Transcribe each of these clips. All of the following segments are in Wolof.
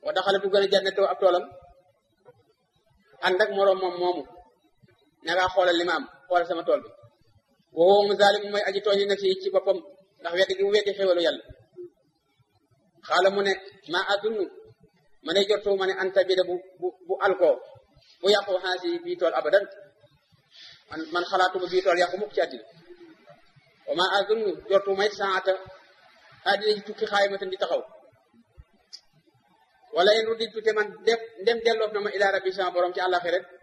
wa daxale du gën a jannatoo ab toolam ànd ak moroom moom moomu ne ngaa xoolal li ma am xoolal sama tool bi waxoo mu zalim mooy aji tooñ na ci ci boppam ndax weddi gi mu weddi xéwalu yàlla xaala mu ne ma adunnu ma ne jortu ma ne anta bi de bu bu bu alkoo bu yàqu xaasi bii tool abadan man man xalaatuma bii tool yàqu mukk ci àddina wa ma adunnu jortu may saata àddina ci tukki xaayimatan di taxaw wala in rudditu te man def ndem delloof na ma ila rabbi sama borom ci àllaaxira rek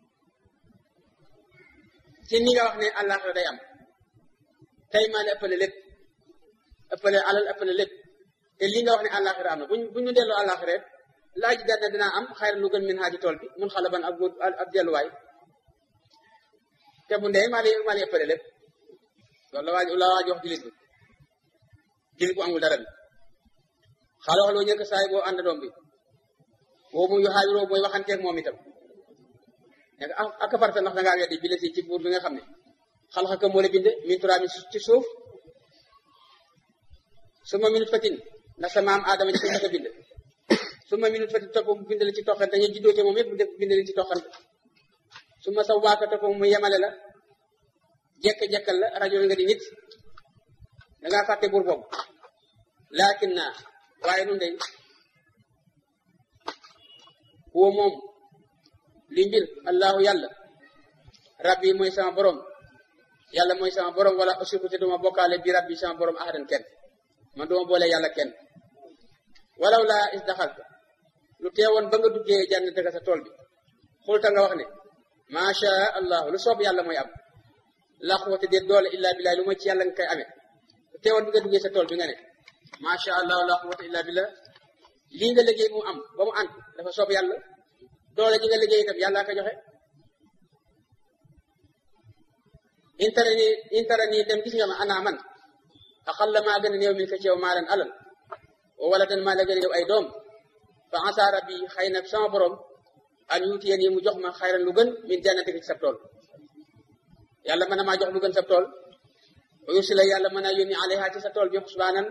ci ni nga wax ne àllaaxira day am tey maa ne ëppale lépp ëppale alal ëppale lépp te lii nga wax ne àllaaxira am na buñ bu ñu delloo àllaaxira rek laaj dana dinaa am xayra lu gën min haaji tool bi mun xalaban ab góor ab delluwaay te bu ndee maa lay maa lay ëppale lépp loolu la waaj la waaj wax jullit bi jullit bu amul dara bi xaala wax loo ñëkk saay boo ànd doom bi boobu yu xaajuroo booy waxanteeg moom itam nekk ak farta ndax da ngaa weddi bi la si ci buur bi nga xam ne xalxaka moo la bind min turaab ci suuf suma minute fatin ndax sa maam aadama ci suuf la bind suma minute fatin topp mu bind la ci toxante ñu juddoote moom yëpp mu def bind la ci toxante suma sa waaka topp mu yemale la jekk-jekkal la rajo nga di nit da ngaa fàtte buur boobu laakin naa waaye nun day huwa moom li mbir allahu yàlla rabbi mooy sama borom yàlla mooy sama borom wala usiku te duma bokkaale bi rabbi sama borom ahadan kenn man duma boole yàlla kenn walaw laa is daxalta lu teewoon ba nga duggee jànnate ka sa tool bi xulta nga wax ne macha allah lu soob yàlla mooy am la quwwata déet doole illa billah lu mooy ci yàlla nga koy amee lu teewoon bi nga duggee sa tool bi nga ne macha allah la quwwata illa billah lii nga liggéey mu am ba mu ànd dafa soob yàlla doole ji nga liggéey itam yàlla ko joxe intara nii intara nii dem gis nga ma ana man axal la maa gën a néew min ko ci yow maa leen alal wala dan maa la gën a néew ay doom fa asa rabbi xëy na sama borom an yuutiye nii mu jox ma xayran lu gën min jannati ci sab tool yàlla mën na maa jox lu gën sab tool wa yursila yàlla mën a yónni alayha ci sa tool bi xusbaanan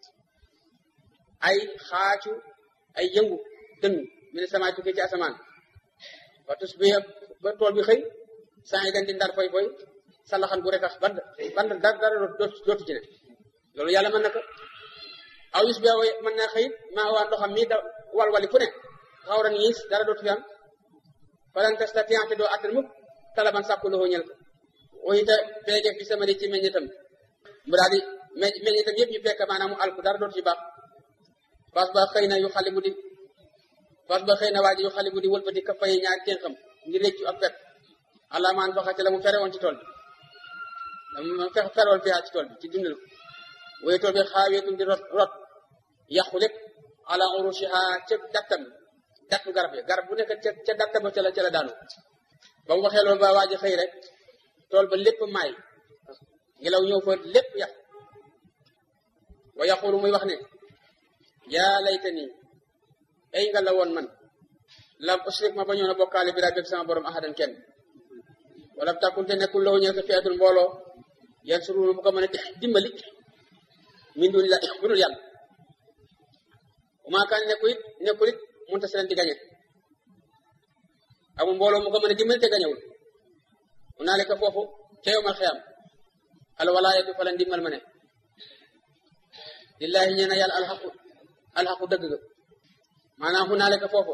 ay xaacu ay yëngu dënnu mi ne samaay tukkee ci asamaan wa tus bi ba tool bi xëy saa yi dañ di ndar foy foy salaxan bu retax band band dara dara dootu ci ne loolu yàlla mën na ko aw yus bi mën na xëy maa waa ndoxam mi da walwali fu ne xawran yiis dara dootu fi am falan tastatiante doo attan mukk talaban sàkku loxo ñel ko oyita beegeef bi sama di ci meññetam mu daal di meññetam yëpp ñu fekk maanaam mu alku dara dootu ci baax fas ba xëy na yu xali mu di fas ba xëy na waa ji yu xali mu di wëlbati ka fay ñaari teen xam ngir réccu ak pet allah maan faxate la mu fere woon ci tool bi mu fex feroon fiyaa ci tool bi ci dundal ko waaye tool bi xaaweetum di rot rot yàqu lépp ala urushiha ca dattam dattu garab yi garab bu nekk ca ca datta ba ca la ca la daanu ba mu waxee loolu ba waa ji xëy rek tool ba lépp maay ngelaw ñëw fa lépp yàq wa yaqulu muy wax ne yaa laytani ay nga la woon man lam usrik ma bañoon a bokkaale bi rabbi sama borom ahadan kenn wala takkunte nekkul law ñëw ko fiatul mbooloo yan surunu mu ko mën a dimbali min dun la bu dul yàlla umaakaan nekkul it nekkul it mënta seen di gañe amul mbooloo mu ko mën a dimbali te gañewul mu naale ko foofu ca yowmal xiyam al walaayatu fa la ndimbal ma ne lillahi ñeena yàlla alxaqu alxaqu dëgg ga maanaam mu naale ko foofu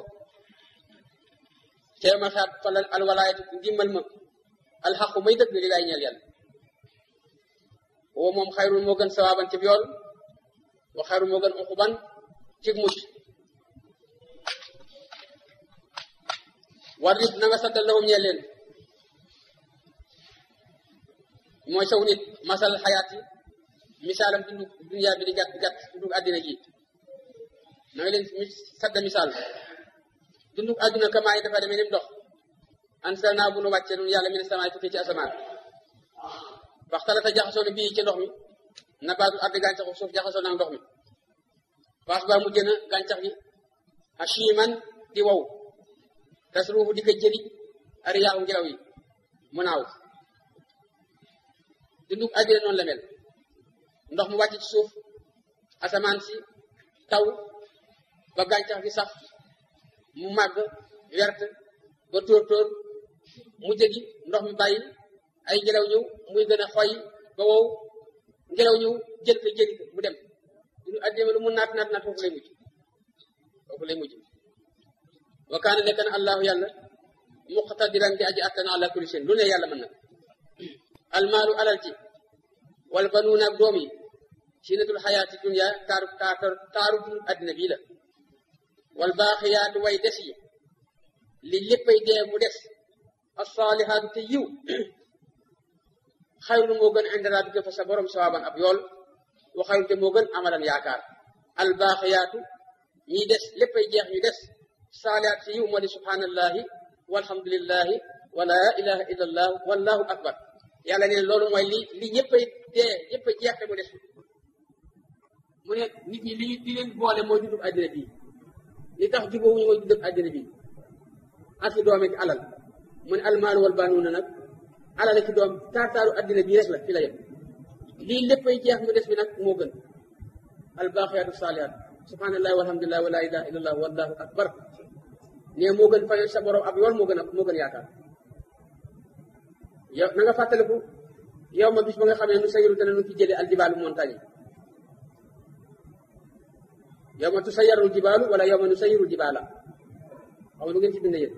ca yowmal xiyam fa la al walaayatu ndimbal ma alxaqu may dëgg lillahi ñeel yàlla woo moom xayrul moo gën sawaaban ci yool wa xayrul moo gën uquban ci mucc war nit na nga saddal lahum ñeel leen mooy saw nit masal xayaat yi misaalam dundu duniyaa bi di gàtt gàtt dundu àddina gi na nga leen sadda misaal dundu àdduna kamaa yi dafa demee ni mu dox ansal naa bu nu wàccee nun yàlla mi ne samaay tukkee ci asamaan waxtalata jaxasoo na bii ci ndox mi nabaatu ardi gàncaxu suuf jaxasoo na ndox mi faas ba mujj na gàncax gi hashiman di wow tasruufu di ko jëri ariyaahu ngelaw yi mu naaw dundug àddina noonu la mel ndox mu wàcc ci suuf asamaan si taw ba gàncax gi sax mu màgg wert ba tóor tóor mu jëgi ndox mi bàyyi ay ngelaw ñëw muy gën a xoy ba wow ngelaw ñëw jël ko jëli ko mu dem lu addina lu mu naat naat naat foofu lay mujj foofu lay mujj wa kaana nekk na allahu yàlla muqtadiran di aji attan ala kulli shay lu ne yàlla mën na almaalu alal ci wal banuuna ak doom yi sinatul xayaati dunya taaru taaru taaru dund addina bii la wal baaxiyaatu way des yi li léppay dee mu des assaalihaatu te yiw xayru moo gën inda rabbika fa sa borom sawaaban ab yool wa xayru te moo gën amalan yaakaar al baaxiyaatu ñiy des léppay jeex ñu des saalihaat te yiw moo di subhanallahi walhamdulillahi wa la ilaha illa allah wallahu akbar yàlla ne loolu mooy li li ñëppay dee ñëppay jeex te mu des mu ne nit ñi li li leen boole mooy dundub àddina bii li tax jubóowuñu mooy dundub àddina bii ak i doom ak alal mu ne almaalu wal baanuuna nag alal ak i doom taataaru àddina bii rek la fi la yem lii léppay jeex mu des bi nag moo gën albaaxiyaatu saalihaat subhanallahi walhamdulillahi wa la ilaha illallah wallahu akbar ne moo gën fayal sa borom ab yool moo gën a moo gën yaakaar yow na nga fàttaliku yow ma bis ba nga xam ne nu sayiru dana nu fi jële aljibaalu montagne yow ma tu sayarul jibaalu wala yow ma nu sayirul jibaala xam lu ngeen ci bind yéen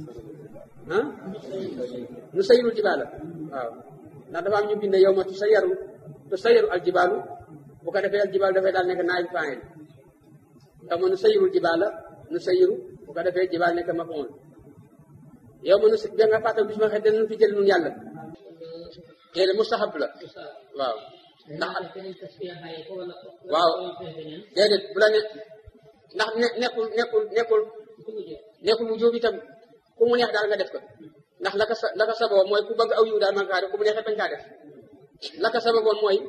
ah nu sayirul jibaala waaw ndax dafa am ñu bind yow ma tu sayaru tu sayaru al jibaalu bu ko defee al jibaalu dafay daal nekk naay faayil yow ma nu sayirul jibaala nu sayiru bu ko defee jibaal nekk mafoon yow ma nu da nga fàttal bis ma xëy dana nu fi jël nun yàlla léegi mustahab la waaw ndax waaw déedéet bu la ne ndax ne nekkul nekkul nekkul nekkul wujub itam ku mu neex daal nga def ko ndax la ka sa la ka saboo mooy ku bëgg aw yiw daal man kaa def ku mu neexee bañ kaa def la ka sababoon mooy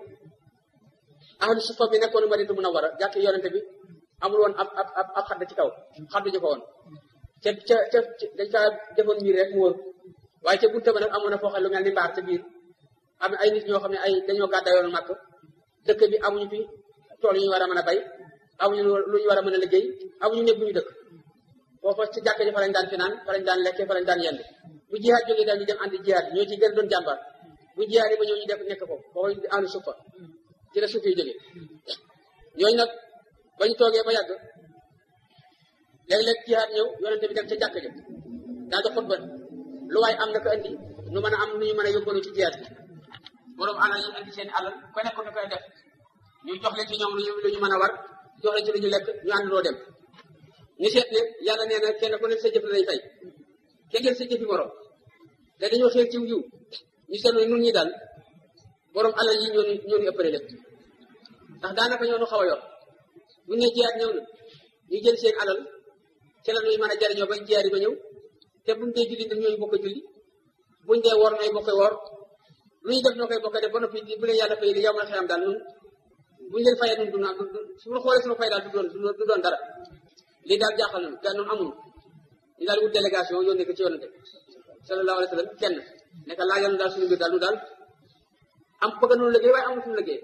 ahlu sufa bi nekkoon Madinatu Munawwara jàkk yonente bi amul woon ab ab ab xadd ci kaw xadd ji ko woon ca ca ca dañ kaa defoon miir rek mu wóor waaye ca bunte ba nag amoon na foo xam lu mel ni mbaar ca biir am ay nit ñoo xam ne ay dañoo gàddayoon màkk dëkk bi amuñu fi tool yu ñu war a mën a bay amuñu lu ñu war a mën a liggéey amuñu néeg bu ñu dëkk foofa ci jàkk ji fa lañ daan finaan fa lañ daan lekkee fa lañ daan yend bu jihaat jógee daal ñu dem andi jihaat ñoo ci gën doon jàmbar bu jihaat yi ba ñëw ñu def nekk foofu foofu andi suuf fa ci la suuf yi jógee ñooñu nag ba ñu toogee ba yàgg léeg-léeg jihaat ñëw yonente bi dem ca jàkk ja daal di xutba lu waay am na ko andi nu mën a am nu ñu mën a yóbbalu ci jihaat bi borom alal yi andi seen alal ko nekk da koy def ñu jox leen ci ñoom lu ñu lu ñu mën a war jox leen ci lu ñu lekk ñu àndandoo dem ñu seet ne yàlla nee na kenn ku nekk sa jëf la lay fay kenn ngeen sa jëfi borom te dañoo xeer ciw yiw ñu seetlu nun ñi daal borom alal yi ñoo ñoo ñu ëppale lépp ndax daanaka ñoo nu xaw a yor bu ñu nee jiyaat ñëw na ñu jël seen alal ci la ñuy mën a jariñoo ba jiyaat yi ba ñëw te buñ dee julli dañ ñooy bokk julli buñ dee woor nooy bokk woor lu ñu def noo koy bokk def ba noppi bu leen yàlla fay di yow ma xeyam daal nun buñu leen fayee nun du naan suñu xoolee suñu fay daal du doon du doon dara lii daal jaaxal nañu te noonu amul ñu daal wut délégation yónnee ko ci yonante sallallahu alayhi wa sallam kenn nekk laa yoon daal suñu mbir daal nu daal am bëgg noonu liggéey waaye amul suñu liggéey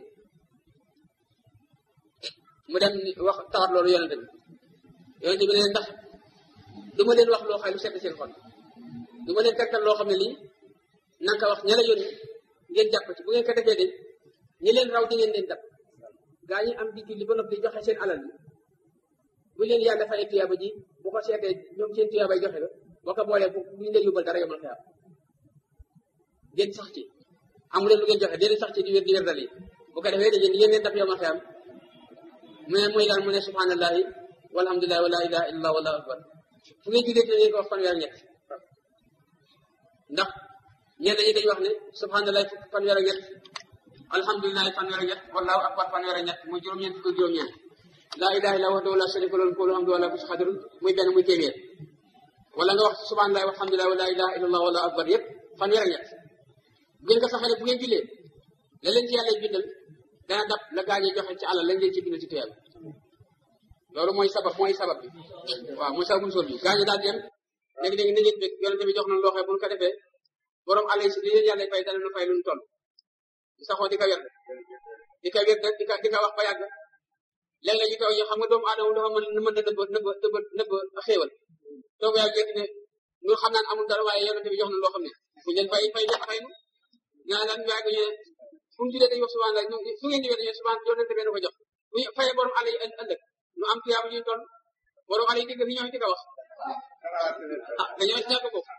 mu dem wax tawat loolu yonante bi yonante bi ne ndax du ma leen wax loo xam lu sedd seen xol du ma leen tegtal loo xam ne lii na nga ko wax ña la yónni ngeen jàpp ci bu ngeen ko defee de ñi leen raw di ngeen leen dab gaa ñi am di julli ba noppi joxe seen alal bi bu leen yàlla fayee tuyaaba ji bu ko seetee ñoom seen tuyaabay joxe la boo ko boolee bu ñu leen yóbbal dara yomal xeyaam ngeen sax ci amu leen lu ngeen joxe déedéet sax ci di wér di wér dal yi bu ko defee dañuy yéen leen dab yomal xeyaam mu ne muy daal mu ne subhanallahi walhamdulillahi wa la ilaha illallah wallahu akbar fu ngeen jullee te ngeen ko wax fanweer ñett ndax ñenn ñi dañuy wax ne subhanallahi fanweer ak ñett alhamdulilahi fanweer ak ñett wallahu akbar fanweer ak ñett muy juróom-ñeent fukk juróom-ñeent laa ilaha illa wahdahu la sharika lahu lahul hamdu wa lahu kulli qadirun muy benn muy téeméer wala nga wax subhanallahi walhamdulillahi wa la ilaha illallah wallahu akbar yëpp fanweer ak ñett bu ngeen ko saxalee bu ngeen jullee la leen ci yàlla bindal dana dab la gaañee joxe ci alal lañ leen ci bindal ci tuyal loolu mooy sabab mooy sabab bi waaw mooy sababul sol bi gaañu daal di dem léegi léegi na ngeen bég yonente bi jox nañ loo xam bu ñu ko defee borom alal si li leen yàlla fay dana nu fay lu ñu toll saxoo di ko wér di ko wér di ko di ko wax ba yàgg léeg-léeg ñu toog ñu xam nga doomu aadama dafa mën mën na nëbb nëbb nëbb nëbb xéewal toog yaa jékki ne ñu xam naan amul dara waaye yonente bi jox na loo xam ne bu leen fay fay fay nu ñaa lan yaa ñu ne fu mu tuddee dañuy wax subhaan la su ngeen ñëwee dañuy subhaan yonente bi ko jox bu ñu fayee borom àll yi ëllëg ñu am tiyaaba ñuy toll borom àll yi digg fi ñoo ci ko wax ah dañoo ci ñàkk boobu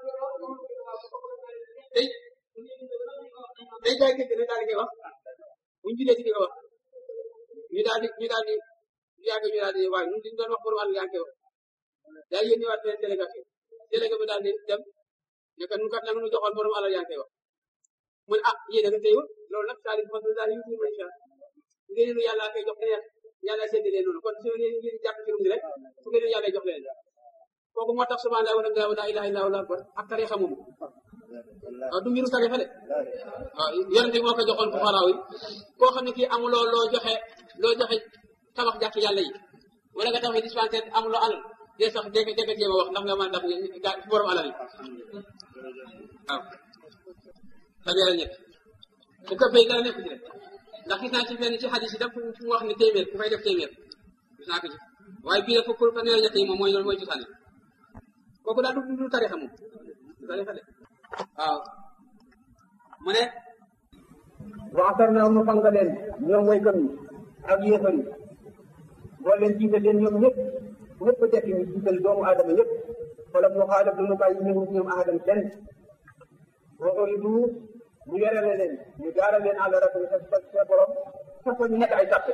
day day jaay dégg ne daal di koy wax bu ñu julee ci di ko wax ñu daal di ñu daal di yàgg ñu daal di waaye ñun liñ doon wax borom àll yaa ngi koy wax daal yéen ñëwaat beneen délégation délégué bi daal di dem ne ko ñun kat nag ñu joxoon borom àll yaa ngi koy wax mu ne ah yéen a nga téyewul loolu nag saa di fas daal yu tuur incha ngeen ñu yàlla koy jox leneen yàlla séddalee noonu kon su ngeen ngeen jàpp ci rum rek su ngeen yàlla jox leen kooku moo tax subhanallah wa la ilaha illa allah akbar ak tarixa moom waaw du mbiru tarixa de waaw yonente moo ko joxoon fuqaraaw yi koo xam ne kii amuloo loo joxe loo joxe tabax jàkk yàlla yi wala nga tabax dispensaire amuloo alal dee sax dégg dégg jéem a wax ndax nga mën a daf ga borom alal yi waaw tabi la nekk bu ko fay dara nekk ci rek ndax gis naa ci fenn ci xadis yi daf fu mu wax ne téeméer ku fay def téeméer gis naa ko ci waaye bii nag fukk fa nee ñett yi moom mooy loolu mooy cosaan kooku daal du du tarixa moom du tarixa de waaw mu ne waxtar na nu fanga leen ñoom waykat yi ak yéefar yi boo leen jiital leen ñoom ñëpp ñëpp a dekk ñu jiital doomu aadama ñëpp wala mu xaalaf du nu bàyyi ñëw ñoom aadam kenn waxoon du ñu yorele leen ñu gaaral leen àll rek sa sa borom sax ñu nekk ay sàppe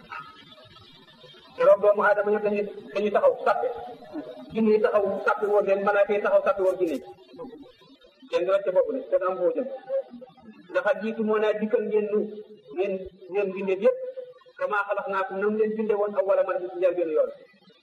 keroog doomu aadama ñëpp dañuy dañuy taxaw sàppe jinne yi taxaw sàppe woon leen malaaka yi taxaw sàppe woon jinne yi kenn du rek ca bopp ne kenn am foo jëm ndaxa jiitu moo naa dikkal ngeen nu ngeen ngeen bindee yëpp kama xalax naa ko nam leen binde woon ak wala man ci njëlbéenu yoon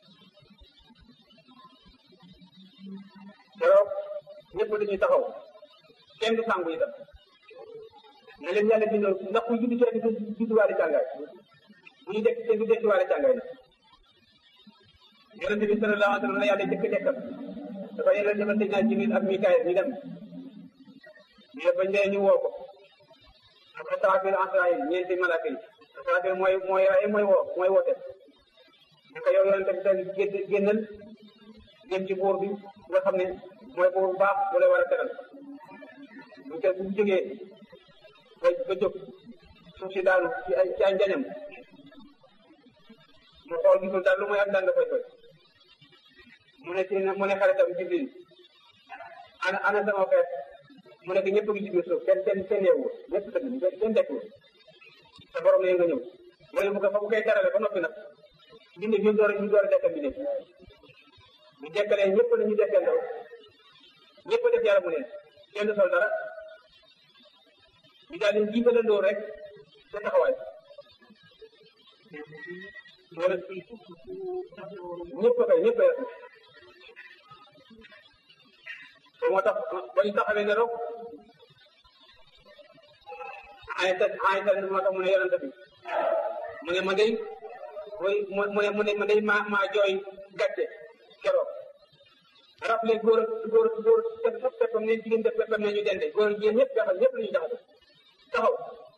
keroog ñëpp dañuy taxaw kenn du sàngu itam na leen yàlla bindoon ndax kuy juddu ci rek du judduwaale jàngaay bu ñu dekk kenn du dekkiwaale jàngaay na yonente bi sallallahu alayhi wa sallam la yàlla jëkk dekkal dafa yéen demal tëj naa Jibril ak Mikaayil ñu dem mais bañ dee ñu woo ko ak Asraafil Asraayil ñeenti malaaka yi Asraafil mooy mooy raye mooy woo mooy woote naka yow yonente bi tey génnal dem ci buur bi nga xam ne mooy buur bu baax bu lay war a teral bu ko bu jógee ba ba jóg suuf si daanu ci ay ci ay njañam mu xool gisul daal lu mooy ak daan da koy koy mu ne ci mu ne xaritam Jibril ana ana sama xeet mu nekk ñëpp ngi ci biir suuf kenn kenn kenn yeewul ñëpp tëdd kenn dekkiwul sa borom ne nga ñëw mooy bu ko fa bu koy terale ba noppi nag bindi bi door ñu door a dekkal bi ne ñu dekkalee ñëpp la ñu dekkal ndaw ñëpp def yàlla mu neen kenn sol dara ñu daal di jiitalandoo rek sa taxawaay wala ñëpp kay ñëpp moo tax ba ñu taxawee ne rek ay ta ay ta moo tax mu ne yonent bi mu ne ma day mooy mu ne mu ne ma day maa maa jooy gàcce keroog rappelé góor góor góor def fop peppam ne jigéen def peppam ne ñu dende góor jigéen ñëpp jaxal ñëpp la ñu jaxal taxaw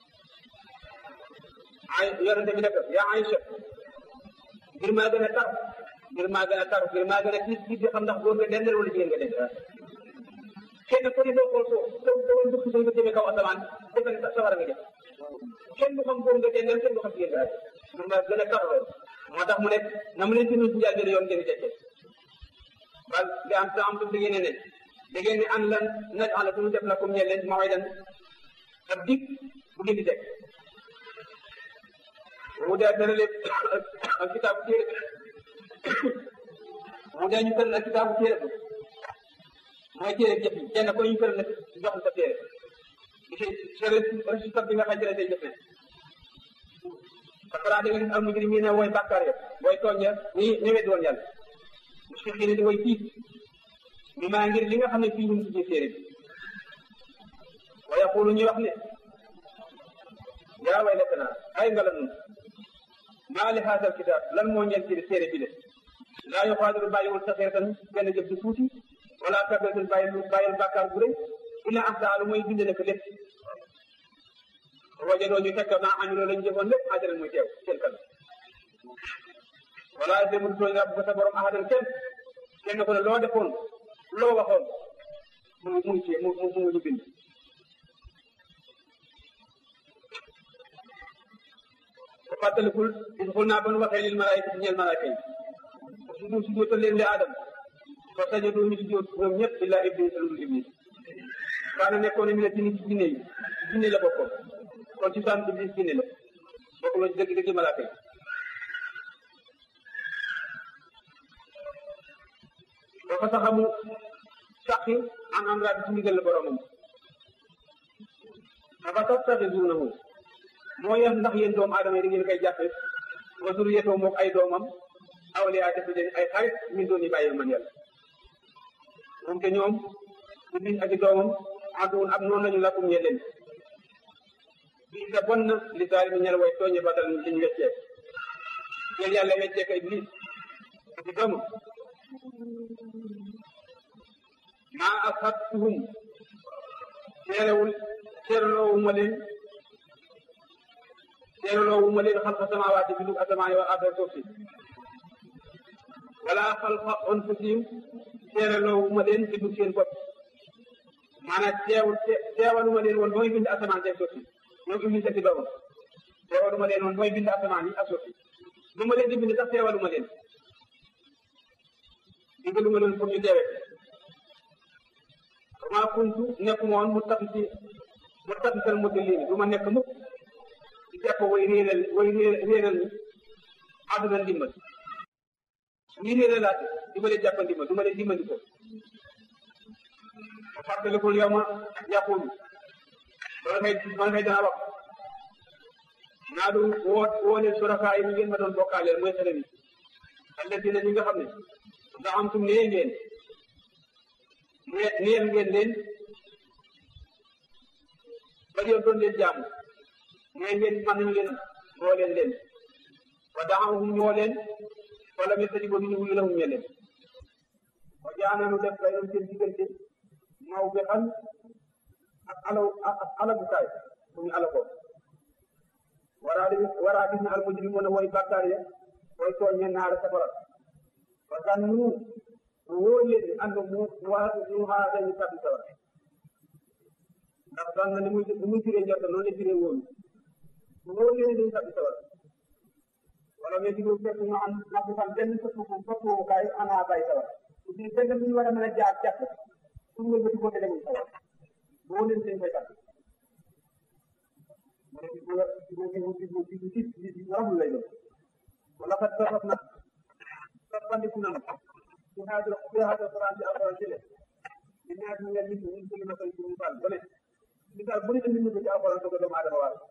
ay yonent bi nekk yaa Aïcha ngir maa gën a tar ngir maa gën a tar ngir maa gën a tiis tiis di xam ndax góor nga dendal wala jigéen nga dendal kenn ku ne doo xool suuf doo doo dugg suñ ko jëmee kaw asamaan defe ne safara nga jëm kenn du xam góor nga dendal kenn du xam jigéen nga ngir maa gën a tar moo tax mu ne na mu leen ci nuyu si njëlbéen yoon ngeen tekkee bal di am sa am tu ngeen ne da ngeen ne an lan naj ala suñu def la comme ñe leen mawaydan ak dig bu ngeen di teg mu dee dana leen ak kitaabu téere mu dee ñu tëral ak kitaabu téere mooy téere jëf yi kenn ko ñu tëral nag jox sa téere di si sa résultat bi nga xam ne say jëf ne parce que da nga gis al mujrimiin ne mooy bàkkaar ya booy tooñ ya ñi ñëwee doon yàlla mushfiqiina di way tiit mi maa ngir li nga xam ne fii ñu ci téere bi wa yaqulu ñuy wax ne yaa waylatanaa ay ngala nun maa li haadal kitaab lan moo ñeel ci téere bi de laa yuxaadiru bàyyiwul saxiratan benn jëf du tuuti wala kabiratan bàyyiwul bàyyil bàkkaar bu rëy illa ahsaa lu mooy bind na ko lépp wajadoo ñu fekk naa amiloo lañ jëfoon lépp ajaran muy teew seen kanam wala demul tooñ nga bu sa borom ahadan kenn kenn ko ne loo defoon loo waxoon mu ngi mu ngi ci mu mu mu ngi bind ko fàttalikul is xul naa ba nu waxee lil malaayika ñeel malaayika yi su du su dootal leen li aadam fa sajadu ñu si doot ñoom ñëpp illa iblis lu dul iblis kaana nekkoon ne mi la jinni ci jinne yi jinne la bokkoon kon ci saan iblis jinne la bokk la dëgg dëgg malaaka yi dafa saxamu saqi an am raa bi ci ndigal la boromam dafa tattaxizuunahu moo yem ndax yéen doomu aadama yi da ngeen koy jàppe wa zuriyatoo mook ay doomam awliyaa def leen ay xarit min doon yi bàyyi man yàlla moom te ñoom iblis ak i doomam ànduwul ak noonu lañu lakum ñe leen bii sa bon na li zaali mi ñel way tooñe badal liñ weccee yéen yàlla weccee ko iblis ak i doomam maa asabtuhum seerewul seeraloowuma leen seeraloowuma leen xalqa samawaati bi dug asamaan wal arda suuf si wala xalqa anfusihim seeraloowuma leen bi dug seen bopp maanaam teewul teewaluma leen woon mooy bind asamaan te suuf si ñoom iblis ak doomam teewaluma leen woon mooy bind asamaan yi ak suuf si lu ma leen di bind sax teewaluma leen digaluma leen pour ñu teewe maa kuntu nekk moon mu tax ci mu tax sal mudillin du ma nekk mukk di jàpp way réeral way réeral ni àdduna ndimbal ñi réeralaate di ma leen jàpp ndimbal du ma leen dimbali ko fàttalikul yow ma yàqul wala kay man kay dana wax naa du woo woo leen suraka yi ñu ngeen ma doon bokkaaleel mooy xale bi alladina ñi nga xam ne ndax am tum nee ngeen neel ngeen leen ba yoon doon leen jaamu nee ngeen mën nañu leen woo leen leen wa daxawhum ñoo leen wala mi tadi ba duñu wuyu lahum ñe leen wa jaananu def baynam seen diggante maw bi xam ak alaw ak alagukaay bu ñu alakoo waraa di waraa gis na almujrimuna way bàkkaar ya way tooñ ñe naara safara wa kan nu mu wóor leen ni ànd mu waa mu xaar dañu tàbbi sawar ndax daan na ni muy ni muy firee njort noonu la firee wóolu mu wóor leen ni dañu tàbbi sawar wala mais di fekk ñu am napp fan benn sëpp sëppukaay ana bàyyi sawar su di benn bu ñu war a mën a jaar jàpp pour nga bëti ko te demuñ sawar mu wóor leen dañ koy tàbbi mu ne di bu di bu di bu di bu di di di ramul lay doon wala kat safat na soppandiku na ci haajo ci haajo Alquran ci Alquran jële di ñaar ñu ngeen nit ñu jëli masal ci misaal bu ne misaal bu ne indi ñu ko ci Alquran ko doomu aadama waal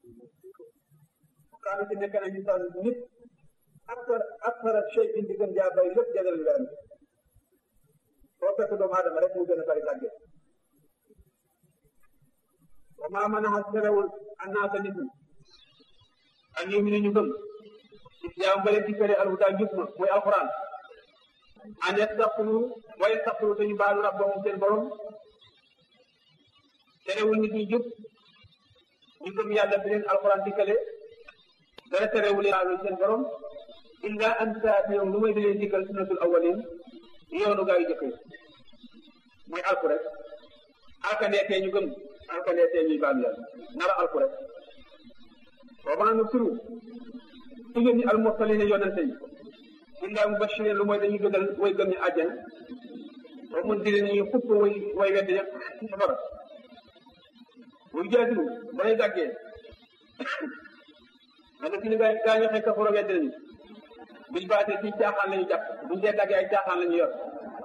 kaanu ci nekk na misaal nit aktar aktara shay indi gën jaa bay lépp jagal ngaram soo fekk doomu aadama rek mu gën a bari tàgge wa maa mën a terewul annaasa nit ñi ak ñoom ñu ñu gëm yaa ngi leen di fere alhuda njub ma mooy alquran an yastaxfiru wa yastaxfiru te ñu baalu rabbahum seen borom terewul nit ñi jub ñu gëm yàlla bi leen alquran dikkale dara terewul baalu seen borom illa an taatiyahum lu may di leen dikkal sunnatul awwalin yoonu gaa yu jëkk yi mooy alku rek alkandeetee ñu gëm alkandeetee ñuy baalu yàlla nara alku rek wa maa nusru su ngeen ni almursalina yonente yi illaa mubashirin lu mooy dañuy gëdal way gëm ñu àjjana wa mundirin ñuy xupp way way weddi ña safara muy jaadilu ba lay dàggee man fi ni gaa gaa ñoo xëy kafaro weddi nañu biñ baatee ci caaxaan la ñu jàpp buñ dee dàggee ay caaxaan la ñu yor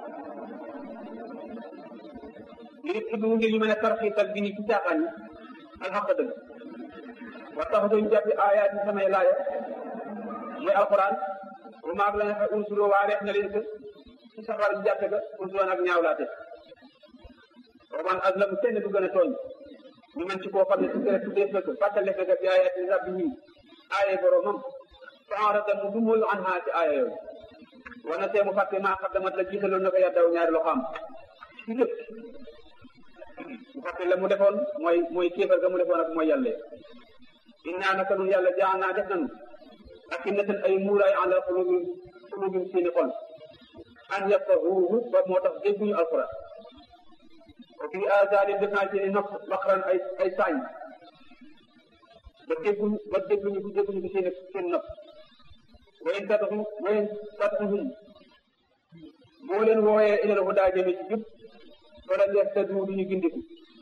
ngir ibbu ngir ñu mën a tarxiital bi ni ci caaxaan yi ak xaq dëgg wa tax ñu jàppi aayaat yi samay laaya mooy alquran bu maag la nga xam unsuroo waa reef na leen que ci safar bi jàppe ga unsuroon ak ñaawlaate roman aslam kenn du gën a tooñ ñu mën ci koo xam ne su kere tuddee fekk fàttale fekk bi ayaati rabbihi aaye boromam fa arada mu du moyu an haa ci aaya yooyu wana tee mu fàtte maa xaddamat la jiitaloon na ko yàddaw ñaari loxaam ci lépp mu fàtte la mu defoon mooy mooy kéefar ga mu defoon ak mooy yàlla innaa naka nun yàlla jaan naa def nanu akinnatan ay muuraay ala qulubihim qulubihim seeni xol an yafqahuuhu ba moo tax dégguñu alquran wa fi aazaanin def naa seeni nopp baqran ay ay saañ ba dégguñu ba dégguñu ko dégguñu ko seen seen nopp wayen tataxu wayen tataxuhum boo leen wooyee ilal hudaa jëme ci jub wala leef te du duñu gindiku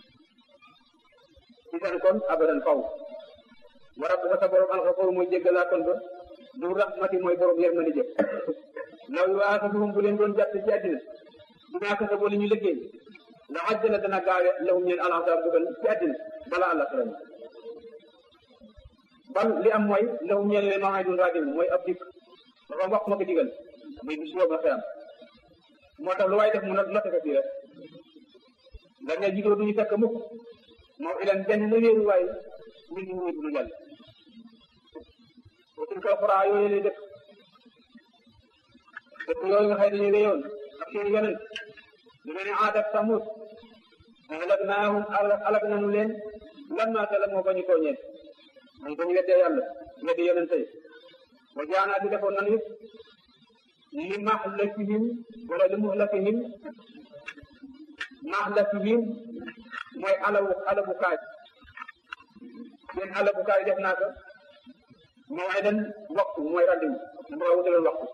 ci seen kon abadan faw wa rabbuka sa borom alxafuur mooy jéggalaa kon ba du raxmati mooy borom yërmande jëf law yu aasatuhum bu leen doon jàpp ci àddina dinaa ko sa boole ñu liggéey la ajjala dana gaawe lahum ñeen alxasaab dugal ci àddina bala àlla xaram bal li am mooy lahum ñeen leen maa dun raajim mooy ab dikk dafa wax ma ko digal muy bis boobu xeyam moo tax lu waay def mu not note ko fii rek nga ne jigéen duñu fekk mukk moo ilan benn la wéeru waay min ñu wéeru lu yàlla wa tilka alquraa yooyu lay dëkk dëkk yooyu nga xëy dañu réyoon ak seen yonent lu mel ne Aad ak Samud ahlaknaahum alak nanu leen lammaa zalamoo ba ñu tooñee mooy ba ñu weddee yàlla weddi yonente yi wa jaanaati defoon nanu it li mahlakihim wala li muhlakihim mahlakihim mooy alawu alabu kaay seen alabu kaay def naa ko maw'idan waxtu mooy rendez-vous dama ko wutaloon waxtu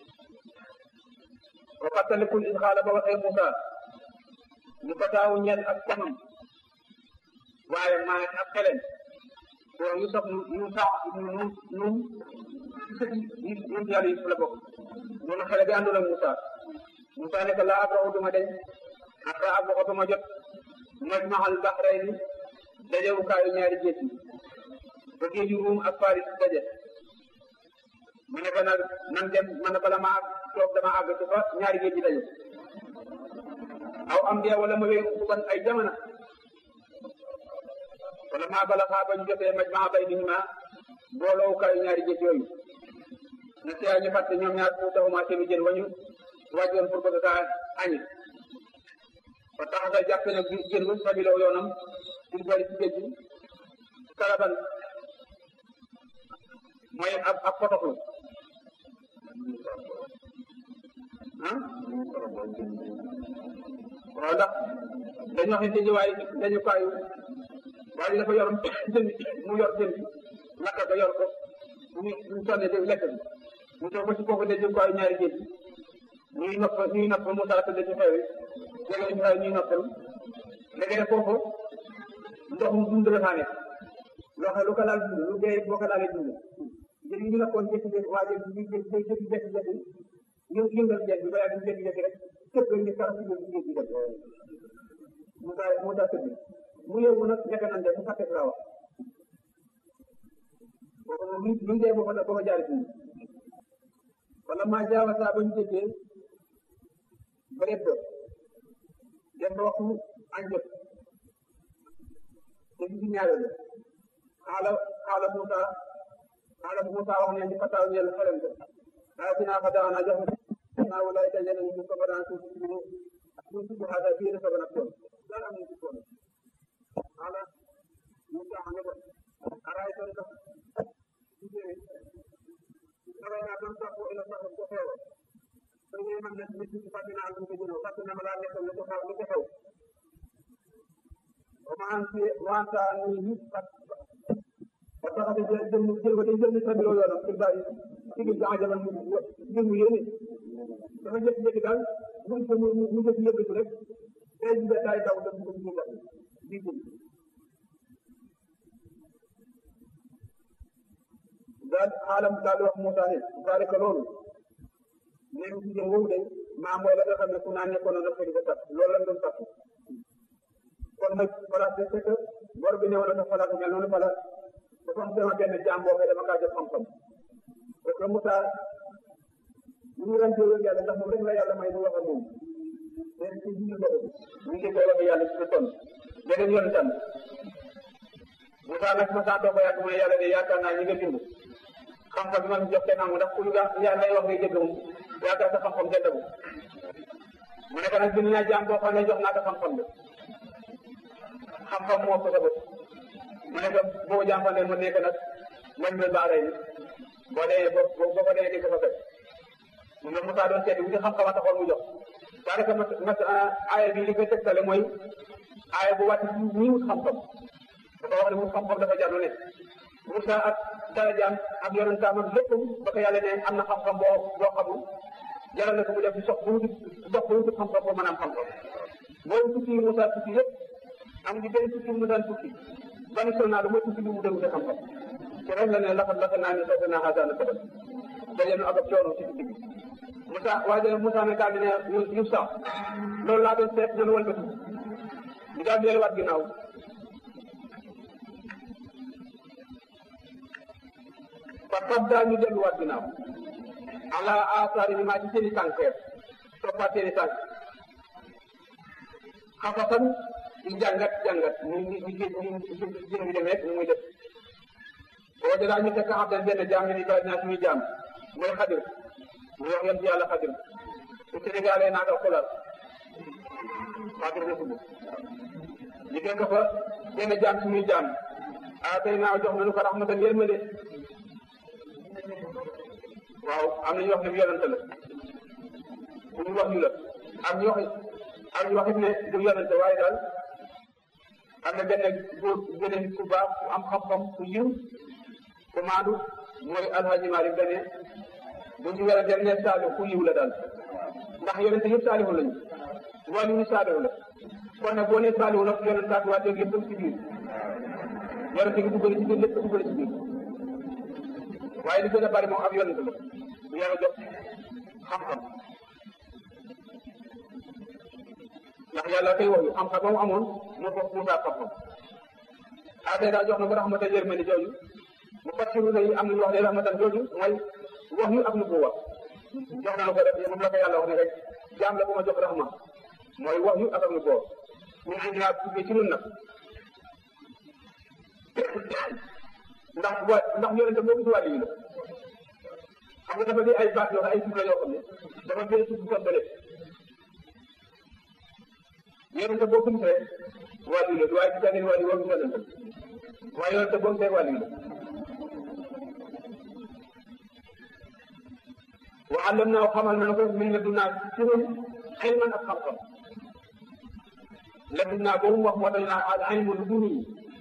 wa fàttalikul is xaala ba waxee Moussa ñu ko taawu ñel ak camam waaye maa ak xelen boo yu sof yu sax nun nun nun yàlla yi la bokk noonu xele bi àndoon ak Moussa Moussa ne ko laa abrahu duma deñ ata ab waxo duma jot majmaxal baxrayni dajewukaayu ñaari géej yi ba géeju ruum ak Faris daje mu ne ko nag nan dem man bala ma toog dama àgg ci fa ñaari géej yi daje aw am dee wala ma wéy ban ay jamono wala maa bala xaa ba ñu jotee majmaa bay niñu ma booloowukaayu ñaari géej yooyu na siyaa ñu fàtte ñoom ñaar fu taxuma seenu jën wañu wàjjoon pour bëgg kaa añi ba tax nga jàpp ne jën bu sabiloo yoonam il bari ci géej gi kalaban mooy ab ab potoxlu ah waaw ndax dañoo xam ne waay dañu kaayu waaye dafa yor jën mu yor jën bi naka ko yor ko ñu ñu sonne de lekk bi mu toog ba ci kooku de jëm kaayu ñaari géej ñuy nopp ñuy nopp Moussa tëdd ci xew yi léegi ñu xew ñuy noppal léegi nag foofu ndox mu dund la faa nekk loo xam lu ko laal dund lu dee boo ko laalee dund jën yi ñu nekkoon jékki-jékki waa jën ñu jékki jékki-jékki ñu yëngal jën bi ba yàgg ñu jékki-jékki rek képp ñu kara si géej gi dem Moussa Moussa tëdd mu yóbbu nag nekk nañ de mu fàtte laa wax boobu moom lu lu dee boo ko boo ko jaaree fii wala maa jaawa saa ba ñu jéggee ba lépp dem ba waxtu añ jot te gis ñaareel xaala xaala Moussa xaala Moussa wax ne ñu fataaw ñeel xelem ko daa dinaa fa daaw naa jox naa wala ay dajale ñu ko ba daan suuf si ñu suuf si xaata bii dafa gën a toon daan am ñu ci toon xaala Moussa xam ne ko araay toon sax daway naa doon sax ila sax ko xew so ñu man na nit ñi fàtte naa lu ko jëno fàtte na ma laa nekk lu ko xew lu ko xew o ma an ci wanta ni ni fat ba tax de jël jël jël ko day jël ni sabilo yoonam ci bari ci gi jaa jaman mu jël mu yéene dafa jëk jëk daal mu ko mu mu jëk yëkkatu rek day ji tay daw dem ko ñu la di jël daal xaalam daal di wax Moussa ne zalika loolu même si jëm woowu de maa mooy la nga xam ne ku naan nekkoon na dafa di ko tax loolu lañ doon tax kon nag voilà c'est que bor bi newoon na fala ko mel noonu fala dafa am sama benn jaam boo xam dama kaa jox xam-xam parce que Moussa bu ñu ren jëloon yàlla ndax moom rek la yàlla may mu wax ak moom mais ci biir loolu ñu ngi koy wax yàlla ci ton beneen yoon tam Moussa nag ma saa toog ba yàgg mu ne yàlla de yaakaar naa ñi nga bind xam-xam bi ma jox kenn amu ndax ku ñu yàlla lay wax ngay dégg moom yaakaar sa xam-xam kenn demu mu ne ko nag bind naa jaam boo xam ne jox naa ko xam-xam bi xam-xam moo ko sa bopp mu ne ko boo jàmpandee mu nekk nag mañ mel baaray ni boo dee boo boo ko dee di ko fa fekk mu ne Moussa doon seeti wuti xam-xam a taxoon mu jox daanaka mas mas aaya bi li koy tegtale mooy aaya bu wàcc ñi wut xam-xam dafa wax ne wut xam-xam dafa jar lu ne Moussa ak darajaam ak yonentaam ak lépp ba ko yàlla ne am na xam-xam boo boo xamul jaral na ko mu def di sox bu wuti dox bu wuti xam-xam boo mën a am xam-xam booy tukki yi Moussa tukki yëpp am di benn tukki mu daan tukki bani sol naa lu mooy tukki bi mu dem wuti xam-xam te rek la ne laxat laxat naa ni soxla naa xasaana sabal daje nu ak ab coono ci tukki bi Moussa waaye Moussa ne daal di ne yu sax loolu laa doon seet nan wëlbatu ñu daal di delluwaat ginnaaw fa tab daal ñu delluwaat ginnaaw ala asaari ni maa ci seeni tànk toppaat seeni tànk xafasan di jàngat jàngat ñu ñu ñu ñu jën bi demee ñu muy def boo de daal ñu fekk xam den benn jaam ni ba ñaa suñuy jaam mooy xadir mu wax yonent yàlla xadir su Sénégalais naa ko xulal xadir la tudd ñu fekk fa benn jaam suñuy jaam ah tey naa jox nañu ko rahmatan yërmande waaw am na ñu wax ne yonent la ku ñu wax ñu la am ñu wax am ñu wax it ne du yonent waaye daal am na benn góor benn ku baax ku am xam-xam ku yiw ku maandu mooy alhaji Malick dane bu ñu werante ne saalihu ku yiw la daal ndax yonente yëpp saalihu lañu wàllu ñu saalihu la kon nag boo nee saalihu nag yonente ak waa yëpp ci biir yonente gi duggale ci biir lépp duggale ci biir waaye li gën a bari moom ab yonente la bu yàlla jox xam-xam ndax yàlla koy wax yu xam-xam moom amoon moo ko Moussa xam-xam ah tey daal jox na ko rahmatan yërmande jooju mu fassiru yi am nañu wax ne rahmatan jooju mooy wax yu ak nu bu wax jox na ko def moom la ko yàlla wax ne rek jaam la bu ma jox rahma mooy wax yu ak ak nu boo ñu ngi naa tuddee ci ñun nag ndax wa ndax yonente boo gis wàllu yi la xam nga dafa di ay baat yoo xam ay suuf la yoo xam ne dafa bee suuf bu bële yonente boo gis rek wàllu la waaye gis ngeen wàllu woo gis yonente waaye yonente boo gisee wàllu la wa allam naa xamal na ko min la dunaa ci ñun xilman ak xam-xam la dunaa boobu mu wax moo tax naa al ilmu lu duni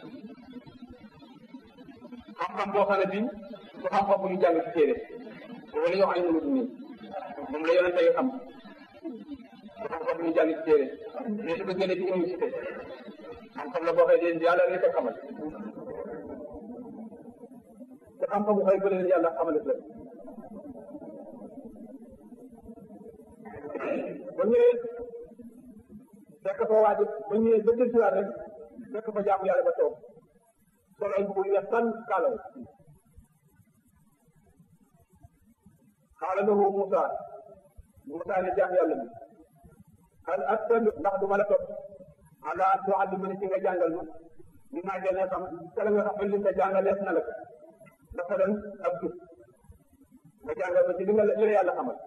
xam-xam boo xam ne bii du xam-xam bu ñu jàng ci téere boobu la ñuy wax ilmu lu duni moom la yonente yi xam du xam-xam bu ñu jàng ci téere mais su ko génnee ci université xam-xam la boo xëy dee yàlla rek a xamal te xam-xam bu xëy bële leen yàlla xamal la ba ñëwee fekk fa waaj ba ñëwee ba del siwaat rek fekk fa jaamu yàlla ba toog sol ay mbubu yu weex tan kaalaw xaala lahu Moussa Moussa ne jaam yàlla bi hal attabi ndax du ma la topp ala an tuallimani ci nga jàngal ma li maa gën a xam kala nga xam li nga jàngalees na la ko dafa doon ab jub nga jàngal ma ci li nga li la yàlla xamal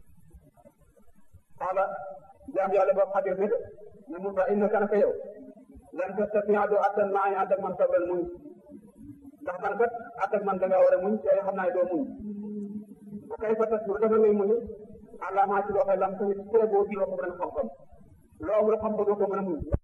xaala jaam yàlla ba xadir ne ne Moussa innaka naka yow lan tastatia doo attan maa ngi ànd ak man sabal muñ ndax man kat ànd ak man da ngaa war a muñ te xam naa ne doo muñ ba kay fa tas dafa ngay muñ àlla maa ci loo xam lam tamit tere boo ji loo ko mën a xam-xam loo amul xam ko doo ko mën a muñ